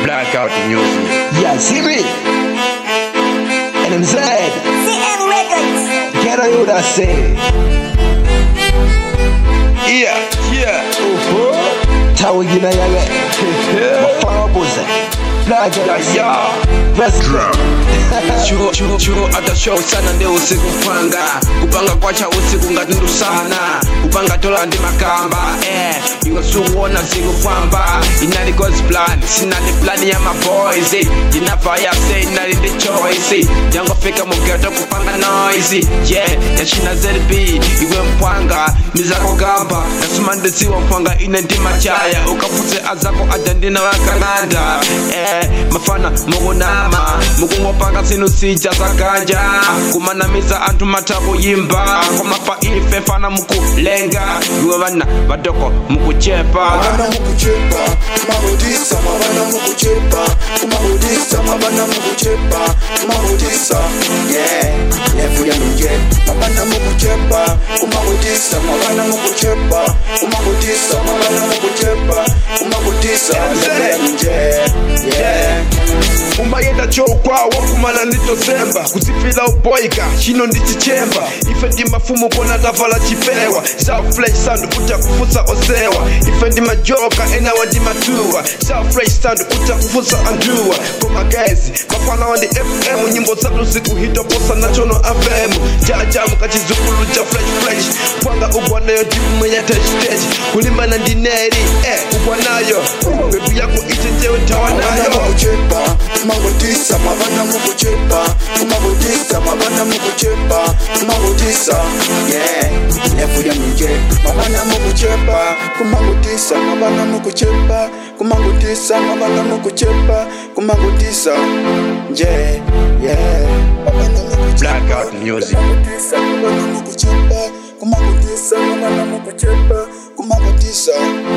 Blackout music. Yeah, see me? And I'm sad. CM Records. Can I hear that say? Yeah, yeah. Oho. Tawo gina yaga. Mafana boza. Blackout. Yeah, yeah. President. chuo chuo chuo hata show sana ndio usiku panga kupanga kwacha usiku ngatundu sana kupanga tola ndi makamba eh ingasuona siku kwamba inali God's plan sina ni plan ya my boys eh inava ya say inali the choice jango fika mugeto kupanga noise yeah yachina ZB iwe mpwanga nizako gamba nasema ndiziwa mpwanga ine ndi machaya ukaputse azako adandina wakalanda eh mafana mukunama mukungopanga zinu sija zakanja kumanamiza anthu matako yimba komapa ife fana mukulenga iwe vana vadoko mukuchepa mabana mukuchepa mabodisa mabana mukuchepa kumabodisa mabana mukuchepa kumabodisa yeah nefuya nje mabana mukuchepa kumabodisa mabana mukuchepa kumabodisa mabana mukuchepa kumabodisa nefuya nje yeah umayenda chokwawo kumana nditosemba kuzifila uboyika chino ndichichemba ife ndi mafumu kona tavala chipewa southfresh sound kuta kufusa osewa ife ndi majoka enawa ndi matuwa southfresh sound kuta kufusa anduwa komagezi mafana ndi fm nyimbo zatu zikuhitoposa nachono fm jajamu kachizukulu cha fresh fresh pwanga ugwanayo timumenya techtech kulimbana ndi neri eh ugwanayo bebu yako ichenjewe mabana tawanayo mukuchepa kumabodisa mabana mukuchepa kumabodisa mabana mukuchepa kumabodisa yeah nefuya nje mabana mukuchepa kumabodisa mabana mukuchepa kumabodisa mabana mukuchepa kumabodisa nje yeah mabana mukuchepa Blackout music. kumabodisa mabana mukuchepa kumabodisa mabana mukuchepa kumabodisa